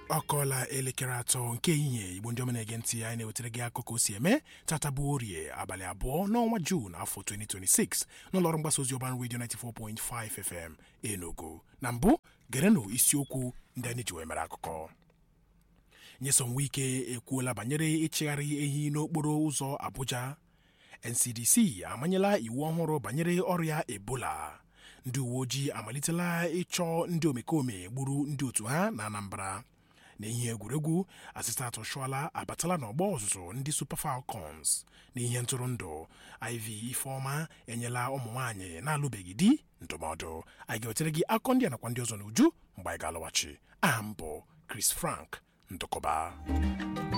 ọ kọọla elekere atọ nke ehihie igbo ndị ọma na-ege ntị anyị na-ewetara gị akụkọ o si eme tata bụ orie abalị abụọ n'ọnwa juun afọ 2026 n'ụlọọrụ mgbasa ozi ọban redio 94.5 fm enugu na mbụ gerenụ isiokwu ndị anyị ji wee mere akụkọ nyesom wike ekwuola banyere ịchịgharị ehi n'okporo ụzọ abuja ncdc amanyela iwu ọhụrụ banyere ọrịa ebola ndị uwe ojii amalitela ịchọ ndị omekome gburu ndị otu ha na anambra n'ihe egwuregwu asistat oshuala abatala n'ọgbọ ọzụzụ ndị super falcons n'ihe ntụrụndụ iv ifeọma enyela ụmụ nwaanyị na-alụbeghị di ndụmọdụ anyị ga-ewetere gị akọ ndị a nakwa ndị ọzọ n'uju mgbe anyị ga-alọghachi aha m bụ chris frank ndụkọba